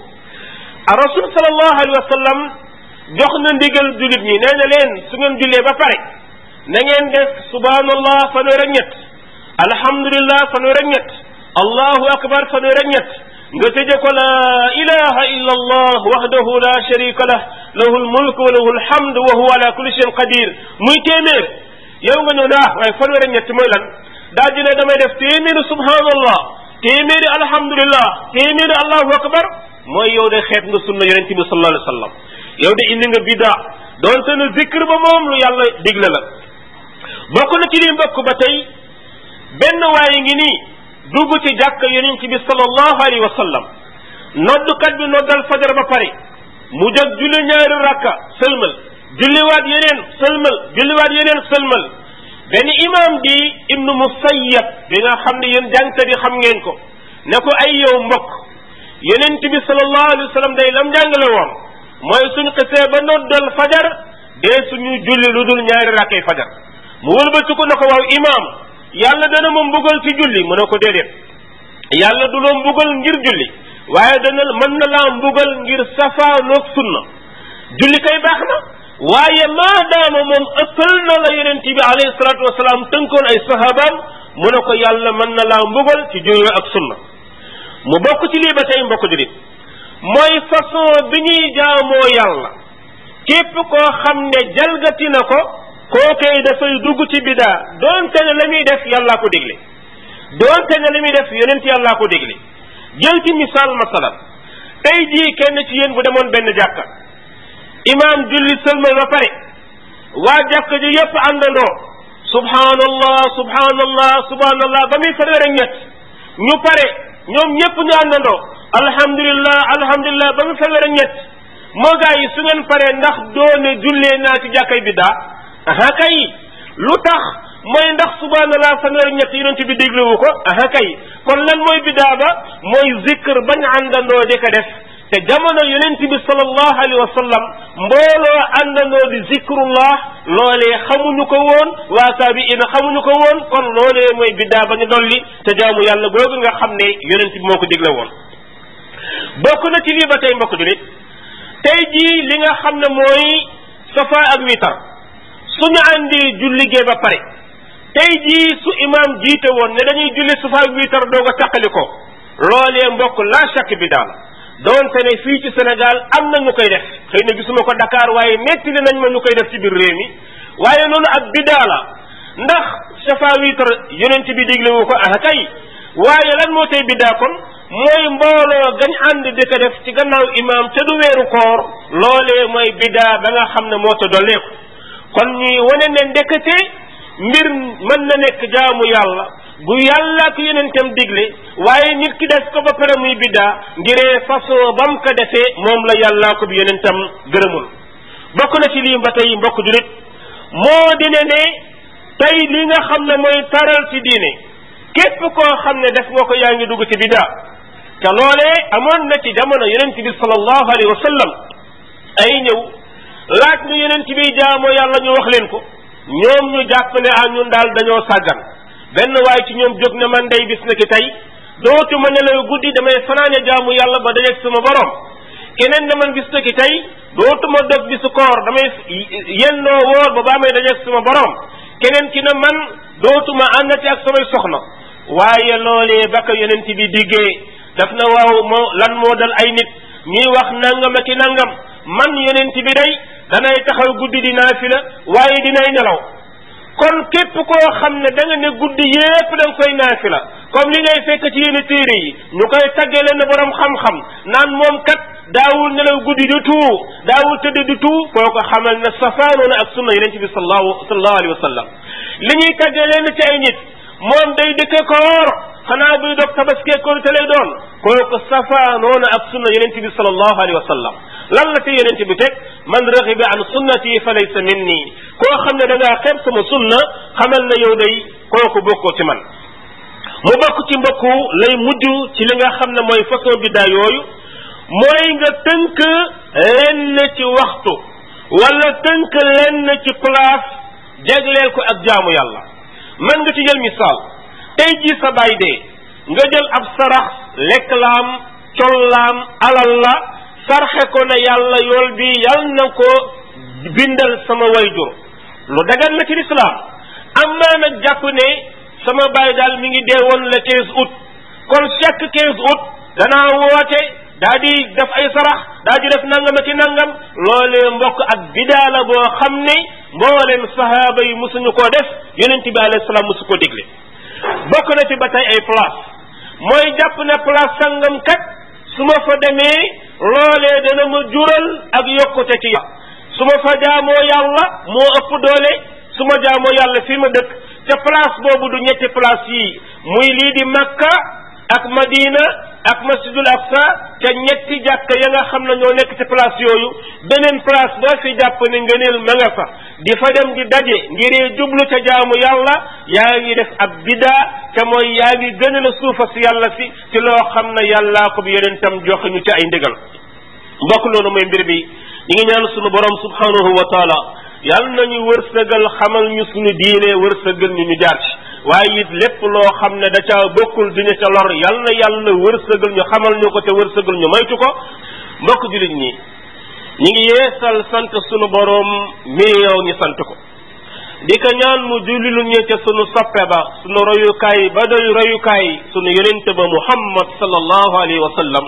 a rasul sallallahu alayhi wa sallam jox na ndigal jullit ñi nee na leen su ngeen jullee ba pare na ngeen def subhanallah fanweer ak ñett alhamdulillah fanweer ak ñett allahu akbar fanweer ak ñett nga tëje ko la ilaha illa allah wahdahu la sharika lah lahu lmulk wa lahu lhamd wa huwa ala kulli shayin qadir muy téeméer yow nga ñëw ne ah waaye fanweer ak ñett mooy lan daa dina damay def téeméeri subhanallah téeméeri alhamdulillah téeméeri allahu akbar mooy yow de xeet nga sunna yonente bi sallallahu alayhi wa sallam yow de indi nga bida doonte ne zikr ba moom lu yàlla digle la bokk na ci li mbokk ba tey benn waaye ngi nii dugg ci jàkk yonent bi sallallahu alayhi wa sallam noddukat bi noddal fajar ba pare mu jóg julli ñaari rakka sëlmal julliwaat yeneen sëlmal julliwaat yeneen sëlmal benn imam di ibnu musayyab bi nga xam ne yéen jàngkat yi xam ngeen ko ne ko ay yow mbokk yonent bi sallallahu alayhi wa sallam day lam jàngale woon mooy suñ xisee ba noddal fajar dee suñu julli lu dul ñaari rakkay fajar mu wëlbati ko ne ko waaw imam yàlla dana ma mbugal ci julli mu ne ko déedéet yàlla du la mbugal ngir julli waaye dana mën na laa mbugal ngir safaanoog sunna julli kay baax na waaye maadaama moom ëppal na la yonent bi alayhi salaatu wasalaam tënkoon ay sahabaam mu ne ko yàlla mën na laa mbugal ci julli ak sunna mu bokk ci lii ba tey mbokk julit mooy façon bi ñuy jaamoo yàlla képp koo xam ne jalgati na ko kookee dafay dugg ci bidaa doonte ne la muy def yàllaa ko dégle doonte ne la muy def yonent yàllaa ko dégle jël ci misaal masalan tey jii kenn ci yéen bu demoon benn jàkka imaam julli sëlmal ba pare waa jàkka ji yépp àndandoo subhanallah subhanallah subhanallah ba muy fanweer ak ñett ñu pare ñoom ñépp ñu àndandoo alhamdulillah alhamdulillah ba muy fanweer ak ñett moo gaa yi su ngeen paree ndax doone jullee naa ci jàkkay biddaa aha kay lu tax mooy ndax subhanallah fanweer ñett yonent bi dégluwu ko aha kay kon lan mooy bidaa ba mooy zikr bañ àndandoo di ko def te jamono yonent bi sallallahu alayhi wa sallam mbooloo àndandoo di zikrullah loolee xamuñu ko woon waa taabiina xamuñu ko woon kon loolee mooy biddaa ba ñu dolli te jaamu yàlla googu nga xam ne yonent bi moo ko digle woon bokk na ci lii ba tey mbokk julit tey jii li nga xam ne mooy safa ak witar suñu àndi julligee ba pare tey jii su imam jiite woon ne dañuy julli safa ak witar doog a taqali ko loolee mbokk la chak bi daal doonte ne fii ci Sénégal am na ñu koy def xëy na gisuma ko Dakar waaye netti nañ ma ñu koy def ci biir réew mi waaye loolu ak bidaa la ndax safa witar yonent bi diglewu ko ah kay waaye lan moo tey bidaa kon mooy mbooloo gañ ànd di ko def ci gannaaw imam te du weeru koor loolee mooy bidaa ba nga xam ne moo ta dolleeku kon ñuy wane ne ndekete mbir mën na nekk jaamu yàlla bu yàlla ak yonentam digle waaye nit ki def ko ba pare muy biddaa ngiree façon bam ko defee moom la yàlla ko bi yonentam gërëmul bokk na ci lii ba tey mbokk julit moo dine ne tey li nga xam ne mooy taral ci diine képp koo xam ne def nga ko yaa ngi dugg ci biddaa te loolee amoon na ci jamono yonent bi sallallahu alayhi wa sallam ay ñëw laaj nu yonent bi jaamoo yàlla ñu wax leen ko ñoom ñu jàpp ne ah ñun daal dañoo sàggan benn waaye ci ñoom jóg ne man day bis na ki tey dootuma nelaw guddi damay fanaane jaamu yàlla ba dajeeg sama borom keneen ne man bis na ki tey dootuma dog bisu koor damay yennoo woor ba baa may dajeeg sama borom keneen ki ne man dootuma àndati ak samay soxna waaye loolee ba ko yonent bi diggee daf na waaw moo lan moo dal ay nit ñuy wax nangam ak i nangam man yonent bi day danay taxaw guddi di naafila waaye dinay nelaw kon képp koo xam ne da nga ne guddi yépp da nga koy naafila comme li ngay fekk ci yenn téere yi ñu koy tagge leen borom xam-xam naan moom kat daawul nelaw guddi du tuu daawul tëdd du tuu foo ko xamal ne safaanoona ak sunna yonent bi sallallahu sallallahu alayhi wa sallam li ñuy tagge leen ci ay nit moom day dëkke koor xanaa buy dog tabaskee koor te lay doon kooku safaanoona ak sunna yonent bi sallallahu alayhi wa sallam lan la ci yonent bi teg man raxiba an sunnati fa laysa minni koo xam ne da ngaa xeeb sama sunna xamal na yow day kooku bokkoo ci man mu bokk ci mbokku lay mujj ci li nga xam ne mooy façon biddaa yooyu mooy nga tënk lenn ci waxtu wala tënk lenn ci place jagleel ko ak jaamu yàlla man nga ci jël misaal tey jii sa baay dee nga jël ab sarax lekk laam collaam alal la sarxe ko ne yàlla yool bi yal na ko bindal sama wayjur lu dagan la ci lislaam amma nag jàpp ne sama baay daal mi ngi dee woon le quinze août kon chaque quinze août danaa woote daa di def ay sarax daa di def nangam ak i nangam loolee mbokk ak bidaa la boo xam ne mbooleem sahaaba yi musuñu koo def yonent bi alayhi salaam musu ko digle bokk na ci ba tey ay place mooy jàpp ne place sangam kat su ma fa demee loolee dana ma jural ak yokkute ci yàlla su ma fa jaamoo yàlla moo ëpp doole su ma jaamoo yàlla fi ma dëkk te place boobu du ñetti place yi muy lii di makka ak madina ak masjidul aqsa te ñetti jàkka ya nga xam ne ñoo nekk ci place yooyu beneen place boo fi jàpp ne ngëneel ma nga fa di fa dem di daje ngir jublu ca jaamu yàlla yaa ngi def ab bidaa te mooy yaa ngi gën a suufa si yàlla si ci loo xam ne yàllaa ko bi yonentam joxe ñu ci ay ndigal mbokk loolu mooy mbir bi ñi ngi ñaan sunu borom subhanahu wa taala yàlla nañu wërsëgal xamal ñu sunu diine wërsëgal ñu ñu jaar ci waaye it lépp loo xam ne da ca bokkul duñu ca lor yal na yàlla wërsëgal ñu xamal ñu ko te wërsëgal ñu maytu ko mbokk jullit ñi ñi ngi yeesal sant sunu borom mi yow ñu sant ko di ko ñaan mu jullilu ñu ca sunu soppe ba sunu royukaay ba doy royukaay sunu yonente ba muhammad sallallahu alayhi wa sallam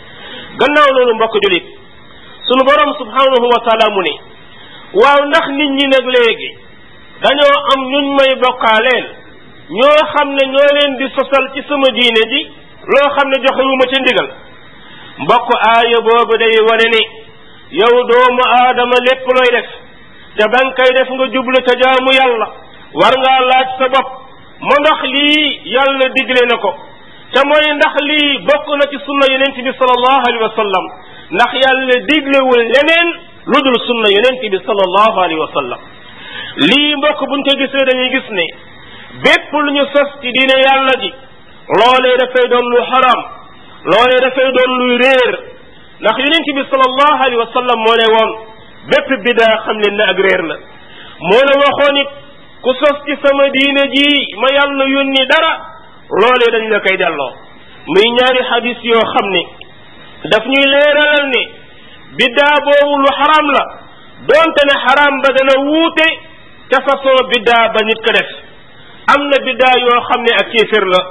gannaaw loolu mbokk jullit sunu borom subhanahu wa taala mu ne waaw ndax nit ñi nag léegi dañoo am ñuñ may bokkaaleel ñoo xam ne ñoo leen di sosal ci sama diine ji loo xam ne joxewuma ca ndigal mbokk aaya boobu day wane ni yow doomu aadama lépp looy def te ba nga koy def nga jublu ca jaamu yàlla war ngaa laaj sa bopp ma ndax lii yàlla digle na ko te mooy ndax lii bokk na ci sunna yonent bi sallallahu alayhi wa sallam ndax yàlla diglewul leneen lu dul sunna yonent bi sallallahu alayhi wa sallam lii mbokk buñ ko gisee dañuy gis ne bépp lu ñu sos ci diine yàlla ji loolee dafay doon lu xaram loolee dafay doon luy réer ndax yonent bi sallallahu alayhi wa sallam moo ne woon bépp bidaa xam leen ne ak réer la moo ne waxoon it ku sos ci sama diine ji ma yàlla yónni dara loolee dañ la koy delloo muy ñaari xadis yoo xam ne daf ñuy leeralal ne biddaa boobu lu xaram la doonte ne xaram ba dana wuute ca façon biddaa ba nit ko def am na biddaa yoo xam ne ak kéefér la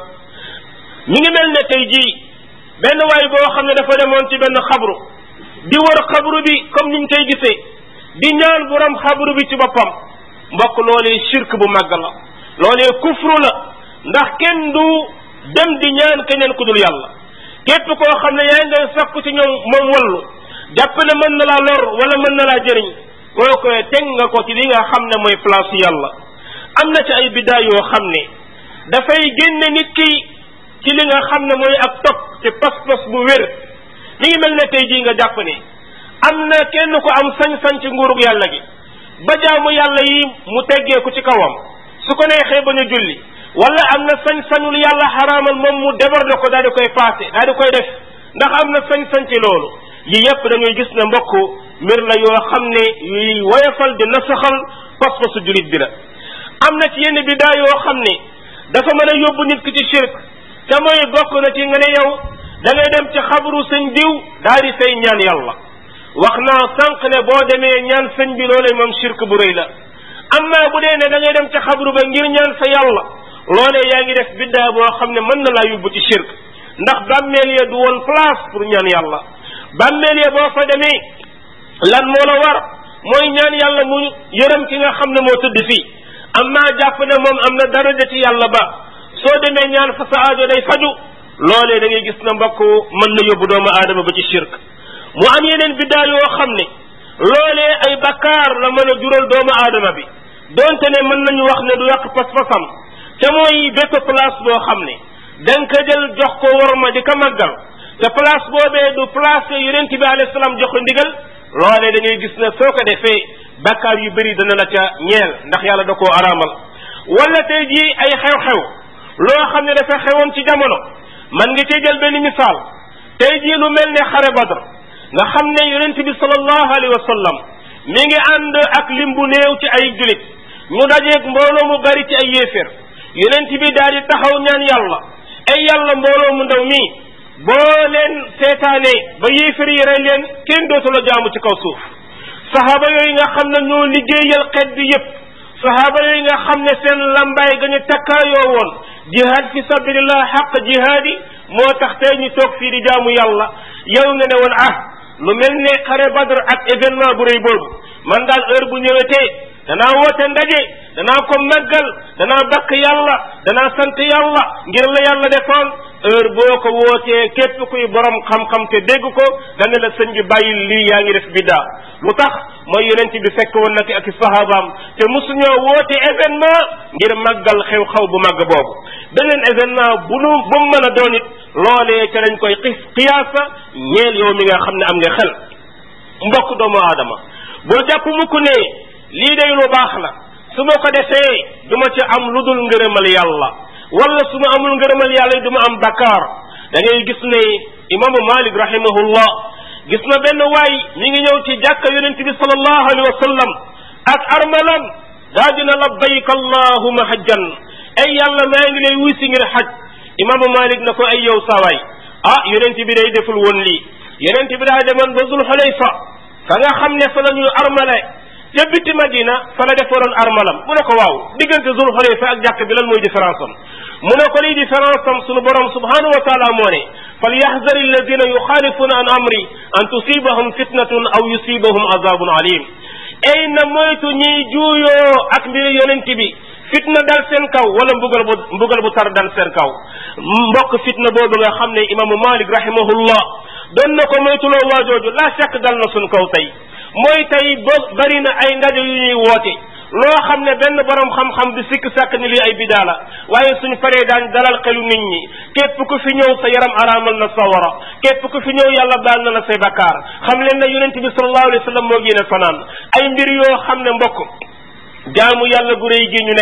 mi ngi mel ne tey jii benn waay boo xam ne dafa demoon ci benn xabru di wër xabru bi comme niñ koy gisee di ñaan borom xabru bi ci boppam mbokk loolee shirk bu màgg la loolee kufru la ndax kenn du dem di ñaan keneen ku dul yàlla képp koo xam ne yaa ngay sakku ci ñoom moom wallu jàpp ne mën na laa lor wala mën na laa jëriñ kooku teg nga ko ci li nga xam ne mooy place yàlla am na ci ay biddaa yoo xam ne dafay génne nit ki ci li nga xam ne mooy ak topp ci pas-pas bu wér mi ngi mel ne tey jii nga jàpp ne am na kenn ko am sañ-sañ ci nguurug yàlla gi ba jaamu yàlla yi mu teggeeku ci kawam su ko neexee ba ñu julli wala am na sañ-sañul yàlla xaraamal moom mu déborde ko daal di koy passé daal di koy def ndax am na sañ-sañ ci loolu yi yépp da ngay gis ne mbokk mbir la yoo xam ne yuy woyofal di nasaxal pas-pasu julit bi la am na ci yenn bidaa yoo xam ne dafa mën a yóbbu nit ki ci shirk te mooy bokk na ci nga ne yow da ngay dem ci xabru sëñ diw daal di say ñaan yàlla wax naa sànq ne boo demee ñaan sëñ bi loolee moom shirk bu rëy la amma bu dee ne da ngay dem ci xabru ba ngir ñaan sa yàlla loolee yaa ngi def biddaa boo xam ne mën na laa yóbbu ci shirk ndax bàmmeel ya du woon place pour ñaan yàlla bàmmeel ya boo fa demee lan moo la war mooy ñaan yàlla mu yërëm ki nga xam ne moo tëdd fii amma jàpp ne moom am na daraja ci yàlla ba soo demee ñaan fa sa aajo day faju loolee da ngay gis na mbokk mën na yóbbu doomu aadama ba ci shirk mu am yeneen biddaa yoo xam ne loolee ay bakkaar la mën a jural doomu aadama bi donte ne mën nañu wax ne du yàq pas-pasam te mooy bépp place boo xam ne da nga ko jël jox ko worma di ko màggal te place boobee du place yonent bi alayhi salaam jox ko ndigal loolee da ngay gis ne soo ko defee bakkaar yu bëri dana la ca ñeel ndax yàlla da koo araamal wala tey jii ay xew-xew loo xam ne dafa xewoon ci jamono man nga cee jël benn misaal tey jii lu mel ne xare badr nga xam ne yonent bi sallallahu alayhi wa sallam mi ngi ànd ak lim bu néew ci ay julit ñu dajeeg mbooloo mu bari ci ay yéeféer yonent bi daal di taxaw ñaan yàlla ay yàlla mbooloo mu ndaw mii boo leen seetaane ba yéeféer yi rey leen kenn dootu la jaamu ci kaw suuf sahaaba yooyu nga xam ne ñoo liggéeyal xeet bi yépp sahaaba yooyu nga xam ne seen lambaay ga ñu takkaayoo woon jihaad fi sabilillah xaq jihaad yi moo tax tey ñu toog fii di jaamu yàlla yow nga ne woon ah lu mel ne xare badr ak événement bu rëy boobu man daal heure bu ñëwetee danaa woote ndaje danaa ko màggal danaa bakk yàlla danaa sant yàlla ngir la yàlla defoon heure boo ko wootee képp kuy borom xam-xam te dégg ko dana la sëñ bi bàyyil lii yaa ngi def biddaa lu tax mooy yonent bi fekk woon na ki ak i sahabaam te mosuñoo woote événement ngir màggal xew-xew bu màgg boobu beneen événement bu nu bu mu mën a doon it loolee ca lañ koy xis xiyaasa ñeel yow mi nga xam ne am nga xel mbokk doomu aadama bul jàpp mukk ne lii day lu baax la su ma ko defee du ma ci am lu dul ngërëmal yàlla wala su ma amul ngërëmal yàlla du ma am bakkaar da ngay gis ne imaamu malik rahimahullah gis na benn waay mi ngi ñëw ci jàkka yonente bi sallallahu alayhi wa sallam ak armalam daa dina labbayk allahuma hajjan ay yàlla maa ngi lay wuy si ngir xaj imaamu malik na ko ay yow saawaay ah yonente bi day deful woon lii yonente bi daa demoon ba zul xulayfa fa nga xam ne fa la ñu armale ca biti madina fa la defaroon armalam mu ne ko waaw diggante zul xulayfa ak jàkk bi lan mooy différence am mu ne ko liy différence am sunu borom subhanahu wa taala moo ne فليحذر الذين يخالفون عن امري ان تصيبهم فتنه او يصيبهم عذاب عليم ay na moytu ñiy juuyoo ak mbiri yonent bi fitna dal seen kaw wala mbugal bu mbugal bu tar dal seen kaw mbokk fitna boobu nga xam ne imaamu malik rahimahullah doon na ko moytuloo waajooju la shakk dal na sun kaw tey mooy tey ba bari na ay ndaje yu ñuy woote loo xam ne benn borom xam-xam di sikk sàkk ni lii ay bidaa la waaye suñ paree daan dalal xelu nit ñi képp ku fi ñëw sa yaram araamal na sawara képp ku fi ñëw yàlla baal na la say bakkaar xam leen ne yonent bi sallallahu alayhi wa sallam moo génne fanaan ay mbir yoo xam ne mbokk jaamu yàlla gu rëy gi ñu nekk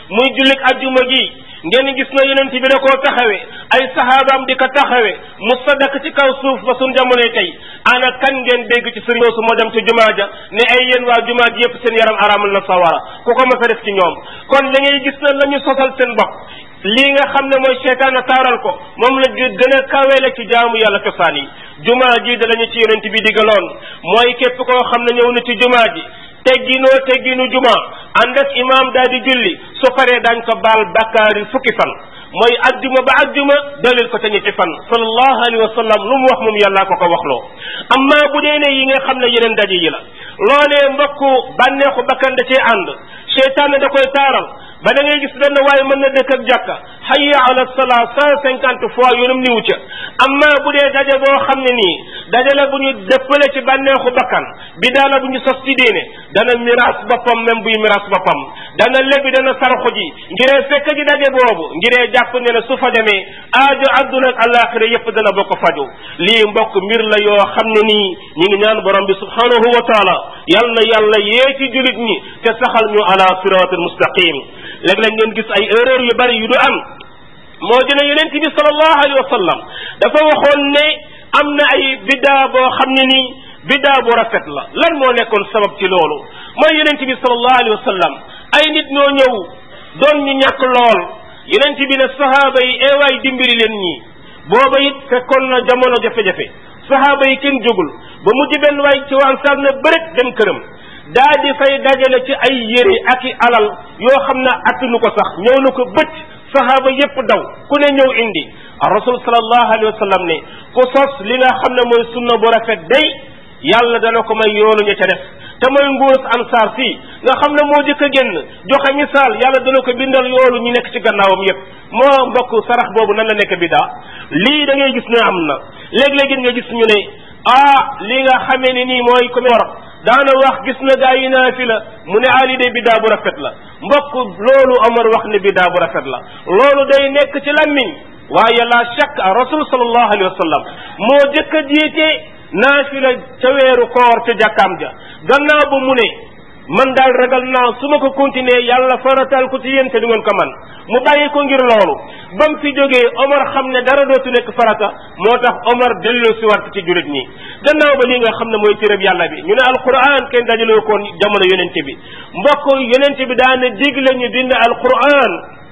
muy jullik ajjuma gi ngeen gis na yonent bi da koo taxawe ay sahabaam di ko taxawe mu sadak ci kaw suuf ba suñ jamonoy tey ana kan ngeen dégg ci sëriñ su moo dem ci jumaa ja ne ay yéen waa jumaa ji yépp seen yaram araamal na sawara ku ko mas a def ci ñoom kon da ngay gis na la ñu sosal seen bopp lii nga xam ne mooy seetaan a taaral ko moom la gën a kawele ci jaamu yàlla cosaan yi jumaa ji da lañu ci yonent bi digaloon mooy képp koo xam ne ñëw na ci jumaa ji tegginoo tegginu juma ànd ak imaam daal di julli su paree dañ ko baal bakkaari fukki fan mooy ajjuma ba ajjuma dalil ko te ñetti fan sallallahu alayhi wa sallam lu mu wax moom yàllaa ko ko waxloo amma bu dee ne yi nga xam ne yeneen daje yi la loolee mbokku bànneexu bakkan da cee ànd seytaane da koy taaral ba da ngay gis benn waaye mën na dëkk ak jàkka hayya ala salaa cent cinquante fois yoonam niwu ca amma bu dee daje boo xam ne nii daje la bu ñu dëppale ci bànneexu bakkan bi daala bu ñu sos ci diine dana miraas boppam même buy miraas boppam dana lebi dana sarxu ji ngiree fekk ji daje boobu ngiree jàpp ne ne su fa demee aajo adduna ak alaxira yépp dana bokk faju lii mbokk mbir la yoo xam ne nii ñi ngi ñaan borom bi subhanahu wa taala yal na yàlla yee ci julit ñi te saxal ñu ala siratul mustaqim léeg-léeg ngeen gis ay erreur yu bari yu du am moo dina yonent bi sallallahu alayhi wa sallam dafa waxoon ne am na ay biddaa boo xam ne nii biddaa bu rafet la lan moo nekkoon sabab ci loolu mooy yonent bi sallallahu alayhi wa sallam ay nit ñoo ñëw doon ñu ñàkk lool yonent bi ne sahaaba yi eewaay dimbali leen ñii booba it fekkoon na jamono jafe-jafe sahaaba yi kenn jógul ba mujj benn waay ci waan saab na bërët dem këram daa di fay dajale ci ay yére ak i alal yoo xam ne attunu ko sax ñëw na ko bëcc sahaaba yépp daw ku ne ñëw indi rasul sallallahu alayhi wa sallam ne ku sos li nga xam ne mooy sunna bu rafet day yàlla dana ko may yoolu ña ca def te mooy nguurus ansaar fii nga xam ne moo jëkk a génn joxe misaal yàlla dana ko bindal yoolu ñu nekk ci gannaawam yépp moo mbokk sarax boobu nan la nekk bidaa lii da ngay gis ne am na léeg-léeg nga gis ñu ne ah li nga xamee ne nii mooy comme war daana wax gis na gaa yi naa fi la mu ne ali de bidaa bu rafet la mbokk loolu Omar wax ne bidaa bu rafet la loolu day nekk ci lammiñ waaye la shakk rasul sallallahu alayhi wa sallam moo jëkk a jiite naafila ca weeru koor ca jàkkaam ja gannaaw ba mu ne man daal ragal naa su ma ko continuer yàlla faratal ko ci yéen te du ngeen ko man mu bàyyi ko ngir loolu ba mu fi jógee Omar xam ne dara dootu nekk farata moo tax Omar delloo si wart ci jurit ñi gannaaw ba li nga xam ne mooy téréb yàlla bi ñu ne alquran kenn dajaloo koon jamono yonente bi mbokk yonente bi daana digle ñu bind alquran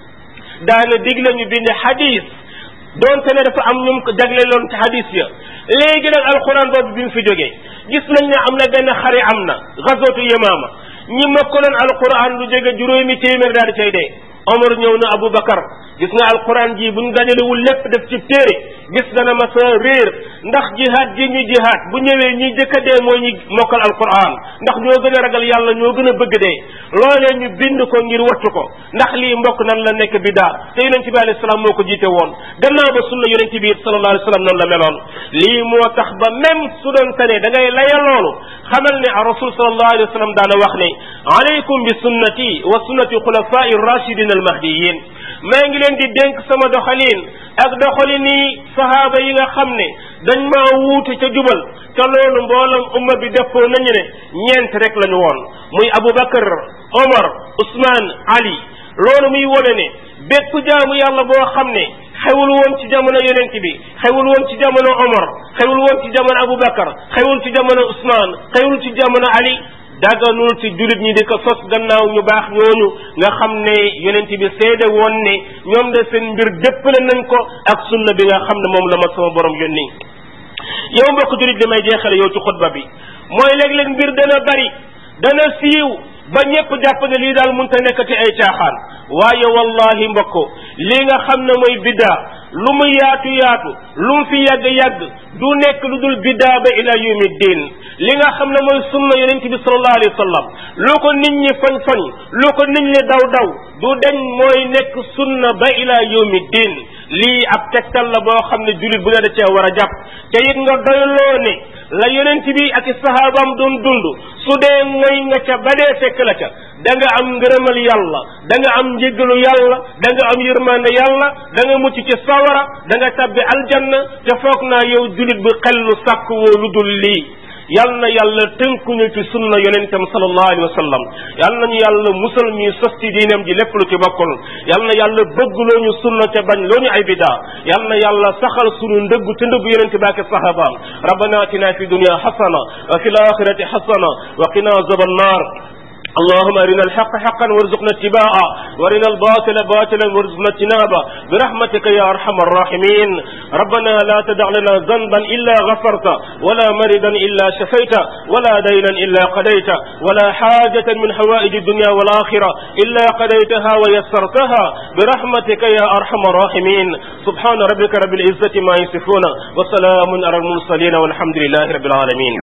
daana digle ñu bind hadis doonte ne dafa am ñum ko jagleeloon ci hadis ya léegi nag alquran boobu bi mu fi jógee gis nañ ne am na benn xare am na gazootu yemaama ñi mokkaloon alquran lu jóge juróomi téeméer daal di cay dee Omar ñëw na Aboubacar gis nga alquran ji buñ dajalewul lépp def ci téere gis dana ma sa réer ndax jihaad ji ñu jihaad bu ñëwee ñi jëkk a dee mooy ñi mokkal alquran ndax ñoo gën a ragal yàlla ñoo gën a bëgg dee loolee ñu bind ko ngir wattu ko ndax lii mbokk nan la nekk bidaa te yonent bi alayhi salaam moo ko jiite woon gannaaw ba sunna yonent bi sallallahu alayhi wa sallam noonu la meloon lii moo tax ba même su doon tane da ngay laya loolu xamal ne a rasul sallallahu alayhi wa sallam daana wax ne alaykum bi sunnati wa sunnati xulafai rachidin almahdiyin maa ngi leen di dénk sama doxalin ak doxalini sahaaba yi nga xam ne dañ maa wuute ca jubal te loolu mboolam umma bi dëppoo nañu ne ñeent rek lañu woon muy Aboubacar Omar Ousmane Ali loolu muy wone ne bépp jaamu yàlla boo xam ne xewul woon ci jamono yonent bi xewul woon ci jamono Omar xewul woon ci jamono Aboubacar xewul ci jamono Ousmane xewul ci jamono Ali daganul ci jullit ñi di ko sos gannaaw ñu baax ñooñu nga xam ne yonent bi seede woon ne ñoom de seen mbir déppale nañ ko ak sunna bi nga xam ne moom la ma sama borom yónni yow mbokk jullit li may jeexale yow ci xutba bi mooy léeg-léeg mbir dana bari dana siiw ba ñépp jàpp ne lii daal mënta nekkati ay caaxaan waaye wallahi mbokk lii nga xam ne mooy biddaa lu mu yaatu yaatu lu mu fi yàgg yàgg du nekk lu dul biddaa ba ila yawmi diin li nga xam ne mooy sunna yonent bi sallallahu alayhi wa sallam lu ko nit ñi fañ fañ lu ko nit ñi daw daw du deñ mooy nekk sunna ba ila yawmi diin lii ab tegtal la boo xam ne jullit bu ne da cee war a jàpp te it nga doyloo ne la yonent bi ak i sahaabam doon dund su dee mooy nga ca ba dee fekk la ca da nga am ngërëmal yàlla da nga am njéggalu yàlla da nga am yërmande yàlla da nga mucc ci sawara da nga tabbi aljanna te foog naa yow jullit bu xellu sàkk woo lu dul lii yal na yàlla tënkuñu ci sunna yonentam sallallahu alayhi wa sallam yal nañu yàlla musal ñuy sos ci diinam ji lépp lu ci bokkul yal na yàlla bëggloo ñu sunna te bañ loo ñu ay bidaa yal na yàlla saxal sunu ndëgg te ndëgg yonente baak sahabaam rabbana atina fi dunya xasana wa fi laxirati xasana wa qina azab annar اللهم ارنا الحق حقا وارزقنا اتباعه وارنا الباطل باطلا وارزقنا اجتنابه برحمتك يا ارحم الراحمين ربنا لا تدع لنا ذنبا الا غفرته ولا مرضا الا شفيته ولا دينا الا قضيته ولا حاجه من حوائج الدنيا والاخره الا قضيتها ويسرتها برحمتك يا ارحم الراحمين سبحان ربك رب العزه ما يصفون وسلام على المرسلين والحمد لله رب العالمين